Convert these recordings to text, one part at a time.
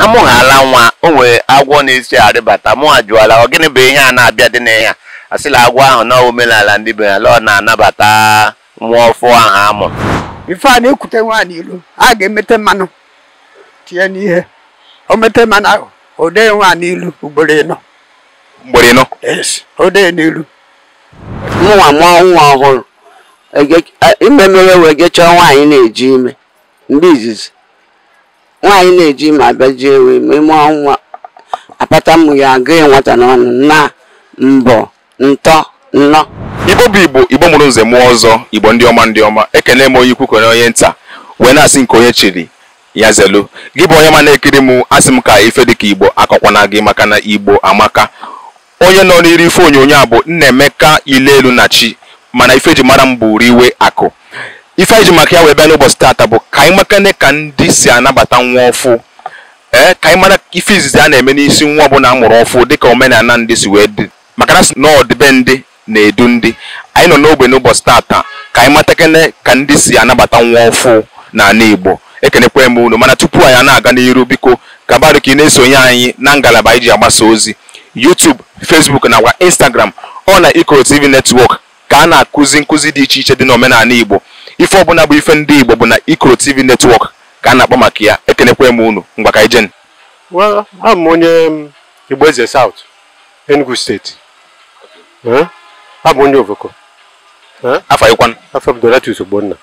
amụghala nwa o nwere agwọ na-esi arịbata mụ ajụọla ọ gịnị bụ ihe a na-abịa dị na ya asịla agwọ ahụ na omenala ndị be ya la ọ na-anabata nwa ọfụ ahụ amụ ife a na-ekwute nwaanyị ilu a ga-emete mmanụ tinye n'ihe o mete mmanụ ahụ o dee nwaanyị ilu ugboro ịnọ mgbere ịnọ yes o dee n'ilu mụnwa mụọ nwa ọhụrụ ege- a- ime mere wee gechaa nwaanyị na-eji ime mgbe izizi nwaanyị na-eji ime abịaji ewe ime mụọ nwa apata mmụ ya agụghị nwata n'ọnụ na mbọ ntọ nnọ igbo bụ igbo igbo mụrụ nze mụọ ọzọ igbo ndị ọma ndị ọma ekene m onye ikwu kene onye nta wee na-asị nke onye chiri ya zelu gị bụ onye ma na-ekiri m asị m ka ife dịka igbo akọkwana gị maka na igbo amaka onye nọ n'iri ife onyonyo a bụ nnaemeka ilelu na chi mana ife eji mara m bụ riwe akụ ife anyị ji maka ya wee bịa n'ụbọchị taata bụ ka anyị makane ka ndị si anabata nwa ọfụ ee ka anyị mara ife izizi a na-eme n'isi nwa ọbụla a mụrụ ọfụ dịka omenala ndị si wee dị maka na sị na ọdịbe ndị na-edu ndị anyị nọ n'ogbe n'ụbọchị taata ka anyị matakene ka ndị si anabata nwa ọfụ n'ala igbo ekenekwa m unu mana tupu anyị na-aga n'iru biko kabarụ ka ị na-esonye anyị na ngalaba anyị ji agbasa ozi YouTube Facebook nakwa Instagram ọ na Ikoro TV Network ka a na-akụzi nkụzi dị iche iche dị n'omenala igbo ife ọbụla bụ ife ndị igbo bụ na Ikoro TV Network ka a na-akpọ maka ya ekenekwa m unu mgba ka anyị jen Well, abụ m onye um, Igbo Eze South, Enugu steeti. Eh? Abụ m onye Ovoko. Eh? afọ anyịkwan Afọ m Donatus Ogbonna.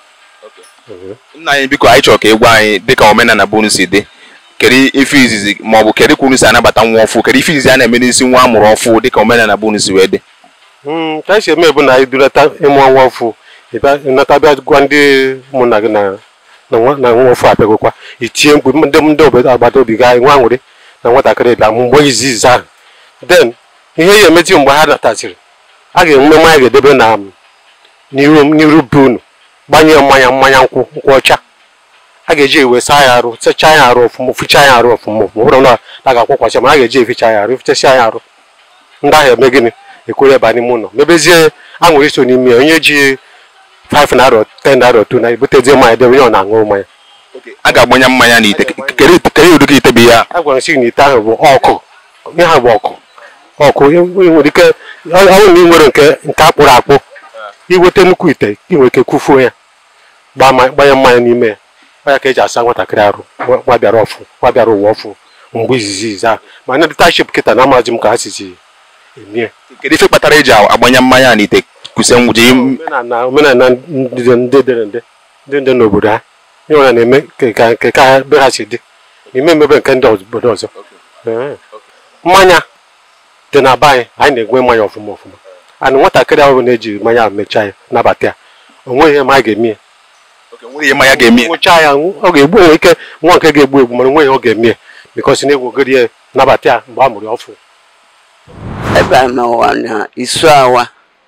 nna anyị biko anyị chọrọ ka ị gwa anyị dịka omenala bụ unu si dị kedu ife izizi ma ọ bụ kedu ka unu si anabata nwa ọfụ kedu ife izizi a na-eme n'isi nwa amụrụ ọfụ dịka omenala bụ unu si wee dị Mm, ka anyị si eme bụ na anyị durata ịmụ nwa ọfụ ịbịa ịnata bịa gwa ndị ụmụnna gị na na nwa na nwa ọfụ abịagokwa itie mkpu ndị ndị obodo agbata obi ga nwa nwere na nwatakịrị bịa mgbe izizi ahụ then ihe ya emeti mgbe ha natasịrị a ga-enwe mmanya ga-edebe na n'iru n'iru be unu gbanye mmanya mmanya nkwụ nkwụ ọcha a ga-eji ewe saa ya arụ sachaa ya arụ ọfụma fichaa ya arụ ọfụma ọfụma bụrụ na a ga-akwụkwasị ma a ga-eji eficha ya arụ fichasịa ya arụ ndị ahụ eme gịnị ekwere ebe n'ime ụlọ mebezie anwụrụ iso n'ime ya onye ji 5 naira 10 naira 2 na ebutezie mmanya debe onye ọ na-aṅụ mmanya a ga-agbanye mmanya n'ite kedu kedu ụdị ka ite bụ ya a gwara nsị na ite ahụ bụ ọkụ ihe ha bụ ọkụ ọkụ ị nwere ike ọ ọ bụrụ na ị nwere nke nke akpụrụ akpụ iweta nnukwu ite ị nwere ike kufuo ya gbaa ma- gbanye mmanya n'ime ya ọ ya ka eji asa nwatakịrị arụ nwa- nwa bịara ọfụ nwa bịara ụwa ọfụ mgbe izizi izi ahụ ma ndị taship kịta na amazi m ka ha sizi emie kedu ife kpatara eji agbanye mmanya n'ite kwụsị nwụji omenala omenala ndị ndị dere nde ndị ndị n'obodo ha ihe ọbụla na-eme nke ka nke ka ha be ha si dị n'ime emebe nke ndị obodo ọzọ Ee. mmanya dị na be anyị anyị na-egwe mmanya ọfụma ọfụma ana nwatakịrị ahụ na-eji mmanya ahụ mechaa ya nabata ya o nweghị ihe ma a ga-eme ya nwere ihe mmanya ga-eme nwụchaa ya ọ ga-egbu onwe ike nwa nke ga-egbu egbu mana onweghị ihe ọ ga-eme ya bikọsi na egwogori ya nabata ya mgbe a mụrụ ya ọfụ ebe a n'ụwa na isu awa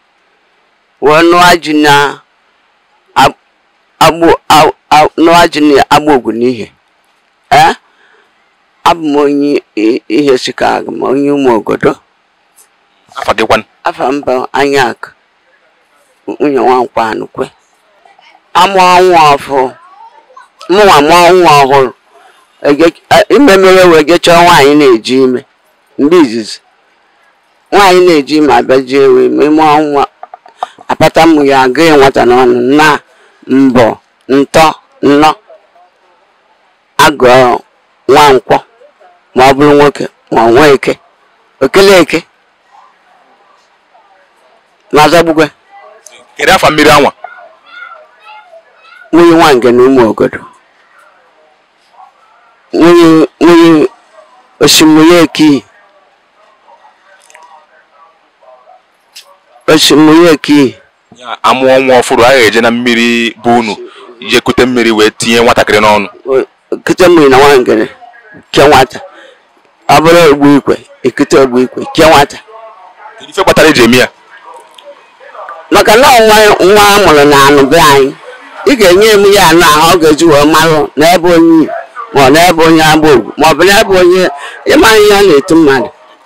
wee nụọ ji na ab- agbụ a- a- nụọ ji na agba ogwu n'ihe ee abụ m onye i- ihe sika m onye ụmụ ogodo afa gị kwan afa mba anya akụ nwunye nwankwa anụkwe amụọ nwa ọfụ mụnwa mụọ nwa ọhụrụ Ege- a- ime mere wee gechaa nwaanyị na-eji ime mgbe izizi nwaanyị na-eji ime abịaji ewe ime mụọ nwa apata mmụ ya agụghị nwata n'ọnụ na mbọ ntọ nnọ agụọ nwa nkwọ ma ọ bụrụ nwoke ma ọ nwa eke okele eke n'azagbugwe kedu afa mmiri anwa nwunye nwange na ụmụ ogodo nwunye nwunye osimiri ekihi osimiri ekihi amụọ nwa ọfụrụ a ga-eje na mmiri bụ unu je kute mmiri wee tinye nwatakịrị n'ọnụ ekute mmiri na nwangere ke nwata ọ bụrụ ogbu ikwe ekute ogbu ikwe ke nwata kedu ife kpatara eji eme ya maka na nwa nwa a mụrụ na anụ be anyị ị ga-enye m ya anụ ahụ ọ ga-eji wee marụ n'ebe onye ma ọ n'ebe onye agba ogwu ma ọ bụ n'ebe onye ịma ihe ọ na-etu mmadụ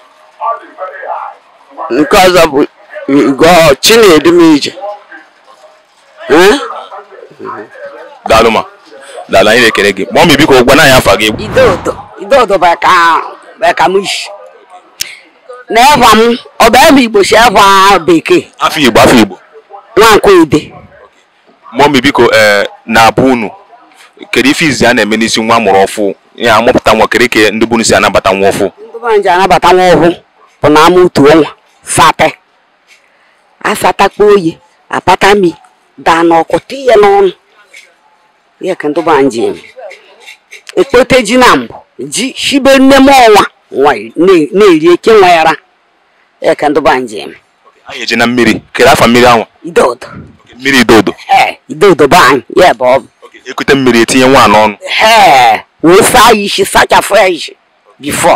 nke ọzọ bụ igwe chi na-edu m ije Eh? daalụ ma daalụ anyị na-ekele gị ma ọ ma biko gwa anyị afa gị Idoto idodo beka beka mushi na ẹ̀fà m ọbẹ̀ m igbo si ẹ̀fà bekee afọ igbo afọ igbo nwankwo ide mọmi biko ee na-abụ unu kedu ife izi a na-eme n'isi nwa mụrụ ọfụ ya amụpụta nwa kedu ka ndị bụ unu si anabata nwa ọfụ ndị be anyị ji anabata nwa ọhụụ bụ na ama otu ọnwa sate asatakpa oyi apata mi daa n'ọkụ tinye n'ọnụ ihe ka ndị be anyị ji eme ekpote ji na mbụ ji shibe nne m ọnwa nwa na- na-eri eke nwa yara ihe ka ndị be anyị ji eme anyị eje na mmiri kedu afa mmiri ahụ idodo mmiri idodo ee idodo be anyị ya ebe ọ bụ ekute mmiri etinye nwa n'ọnụ ee wee saa ya isi sachafụ ya isi bifo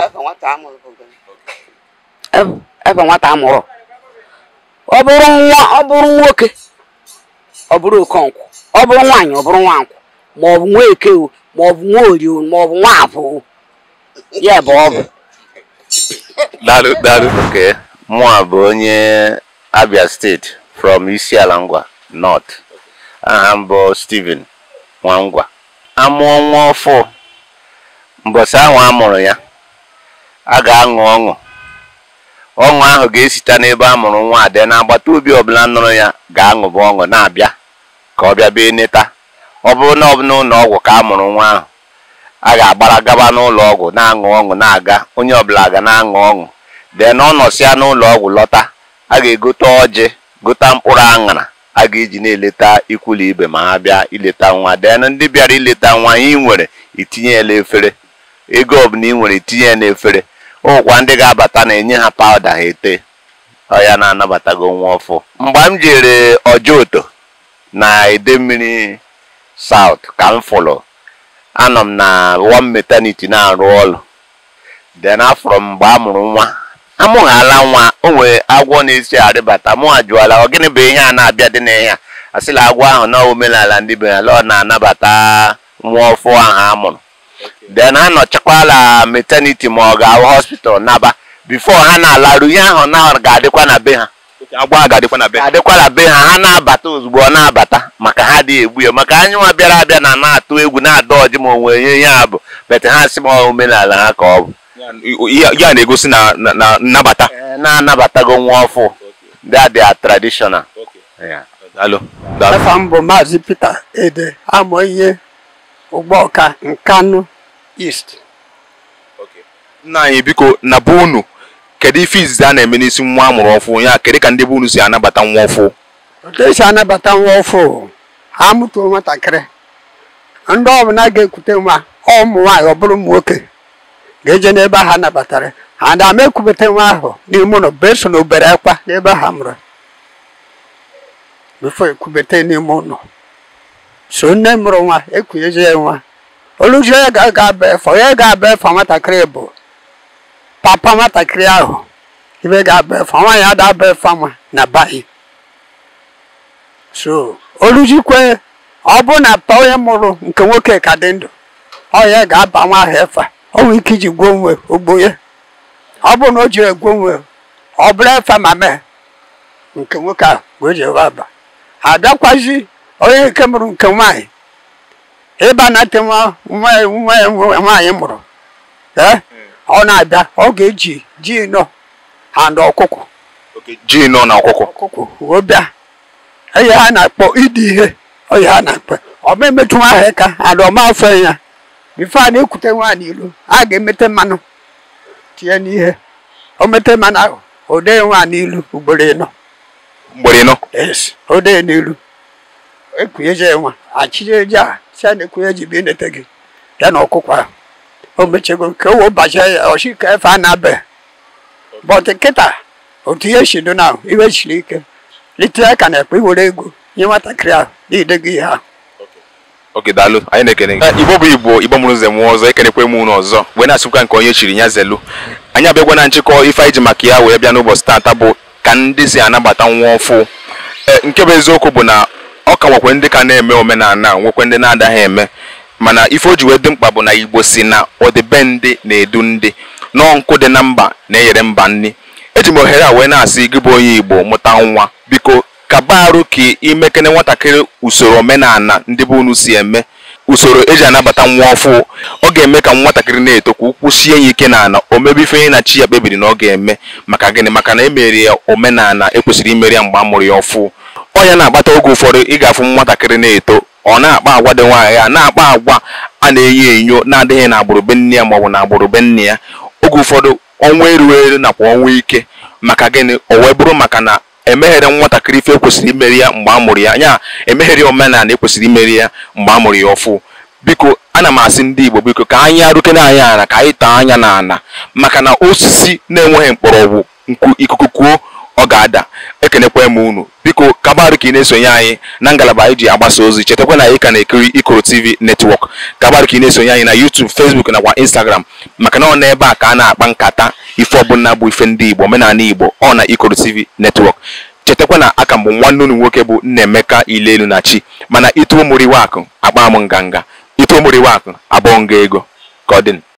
ebe nwata amụrụ ọ bụrụ nwa ọ bụrụ nwoke ọ bụrụ okonkwụ ọ bụrụ nwaanyị ọ bụrụ nwankwụ ma ọ bụ nwa eke o ma ọ bụ nwa orio ma ọ bụ nwa afọ o ya ebe ọ bụ daalụ daalụ Okay. Mụa bụ onye Abia steeti from Isiala Ngwa North. Aha m bụ Stephen Nwangwa. Amụọ nwa ọfụ mbọsị ahụ a mụrụ ya a ga-aṅụ ọṅụ ọṅụ ahụ ga-esite n'ebe a mụrụ nwa adị n'agbata obi ọbụla nụrụ ya ga-aṅụba ọṅụ na-abịa ka ọ bịa bee neta ọ bụrụ na ọ bụ n'ụlọ ọgwụ ka a mụrụ nwa ahụ a ga-agbara gaba n'ụlọ ọgwụ na-aṅụ ọṅụ na-aga onye ọbụla ga na-aṅụ ọṅụ dee na ọ nọsịa n'ụlọ ọgwụ lọta a ga-egote ọjị gota mkpụrụ aṅara a ga-eji na-eleta ikwulu ibe ma ha bịa ileta nwa dee na ndị bịara ileta nwa ị nwere itinye ya n'efere ego ọbụla ị nwere itinye ya n'efere ụkwa ndị ga-abata na-enye ha pawuda ha ete ọ ya na-anabatago nwa ọfụ mgbe m jere ọjọoto na ede mmiri saut ka m fụrụ anọ m na one maternity na-arụ ọrụ then afọrọ m mgbe a mụrụ nwa amụghala nwa o nwere agwọ na-esi arịbata mụ ajụọla ọ gịnị bụ ihe a na-abịa dị n'ihe a asịla agwọ ahụ na omenala ndị be ya lọ na-anabata nwa ọfụ ahụ a mụrụ then ha nọchakwala maternity ma ọ ga-ahụ hospital naba bifo ha na-alarụ ihe ahụ na ga-adịkwa na be ha agwọ a ga-adịkwa na be ga-adịkwa na be ha ha na-abata ozugbo ọ na-abata maka ha dị egbu ya maka anyị nwa bịara abịa na na-atụ egwu na-ada ọjị ma onwe ihe ihe a bụ bete ha sị ma ọ omenala ha ka ọ bụ ya ya na-egosi na na- na nnabata Ee, na-anabatago nwa ọfụ that they are traditional Yeah. daalụ daalụ afa m bụ maazị Peter Ede amụ ihe ụgbọka Nkanu East nna anyị biko na be unu kedu ife izizi a na-eme n'isi nwa a mụrụ ọfụ ya kedu ka ndị be unu si anabata nwa ọfụ otu esi anabata nwa ọfụ ha mụtuo nwatakịrị ndị ọbụla ga-ekute nwa ụmụ nwaanyị ọ bụrụ ụmụ nwoke ga-eje n'ebe ha nabatara ha na ama ekwubete nwa ahụ n'ime ụlọ beso na obere ekwa n'ebe ha mụrụ bifo ekwubete n'ime ụlọ so nne mụrụ nwa ekwunyezie ya nwa oluzie ya ga-aga aba efa onye ga-aba efa nwatakịrị bụ papa nwatakịrị ahụ ibe ga-aba efa nwaanyị ada aba efa nwa na bayi so olujikwe ọ bụ na pa onye mụrụ nke nwoke ka dị ndụ ọ ya ga-aba nwa ahụ efa o nwere ike iji gwuo onwe ogbo ya ọ bụ na o jiri egwuo onwe ọ bụrụ efa ma mee nke nwoke ahụ wee ji ewe aba abịakwazi onye nke mụrụ nke nwaanyị ịba na te nwa nwa nwa nwa- nwaanyị mụrụ ee ọ na-abịa ọ ga-eji ji nọ ha ndị ọkụkọ ji nọ na ọkụkọ ọkụkọ wee bịa ihe ha na-akpọ ịdị ihe oyi ha na-akpọ ọma emetụ nwa ahụ ka ada ọma afọ ya bifo a na-ekwute nwa n'ilu a ga-emete mmanụ tinye n'ihe o mete mmanụ ahụ o dee nwa n'ilu ugboro ịnọ mgbere nọ yes o dee n'ilu ekwunyeje nwa achịje ji a si a na-ekwunye ji bi nete gị ya na ọkụkọ ahụ o mechego ka o wee bachie ya ọchị ka efe a na-abe bọtụ kịta otu ihe si dị na iwe siri ike litere aka na ekpe iwere ego nye nwatakịrị ahụ niile gị ihe ahụ oke daalụ anyị na-ekene gị igbo bụ igbo igbo mụrụ nze mụọ ọzọ ekenekwe m unu ọzọ wee na-asịkwa nke onye chiri ya zelu anyị abịagwa na nchịkọ ife anyị ji maka ya wee bịa n'ụbọchị taata bụ ka ndị si anabata nwa ọfụ ee nke bụ eziokwu bụ na ọ ka nwekwe ndị ka na-eme omenala nwekwe ndị na-adaghị eme mana ife o ji wee dị mkpa bụ na igbo si na ọdịbendị na-edu ndị nọọ nkụ dị na mba na-enyere mba nri eji m ohere a wee na-asị gị bụ onye igbo mụta nwa biko kaba arụ ka imekene nwatakịrị usoro omenala ndị be unu si eme usoro eji anabata nwa ọfụ ọ ga-eme ka nwatakịrị na-eto ka ụkwụ sie ya ike n'ala o mebe ife onye na chi ya kpebiri na ọ ga-eme maka gịnị maka na emeri ya omenala ekwesịrị imeri ya mgbe a mụrụ ya ọfụ ọ ya na-akpata oge ụfọdụ ị ga-afụ nwatakịrị na-eto ọ na-akpa agwa dị nwaanyị ya na-akpa agwa a na-enyo enyo na-adịghị na agbụrụ be nne ya maọbụ na agbụrụ be nne ya oge ụfọdụ ọnwa erughị eru nakwa ọnwa ike maka gịnị o wee bụrụ maka na emeghere nwatakịrị ife ekwesịrị imeri ya mgbe a mụrụ ya nya emeghere omenala ekwesịrị imeri ya mgbe a mụrụ ya ọfụ biko ana m asị ndị igbo biko ka anyị arụkene anyị ana ka anyị taa anya n'ala maka na osisi na-enweghị mkpọrọgwụ nkwu ikuku kuo ọ ga-ada ekenekwa m unu biko kabarụ ka ị na-esonye anyị na ngalaba anyị ji agbasa ozi chetakwa na anyị ka na-ekiri ikoro tv netwọk kabarụ ka ị na-esonye anyị na youtube facebook nakwa instagram maka na ọ n'ebe a ka a na-akpa nkata ife ọbụla bụ ife ndị igbo omenala igbo ọ na ikoro tv netwọk chetakwa na aka mbụ nwanne unu nwoke bụ nnaemeka ilelu na chi mana ituo mụrụ iwe akụ akpa m nganga ituo mụrụ iwe akụ abụọ nga ego ka ọ dị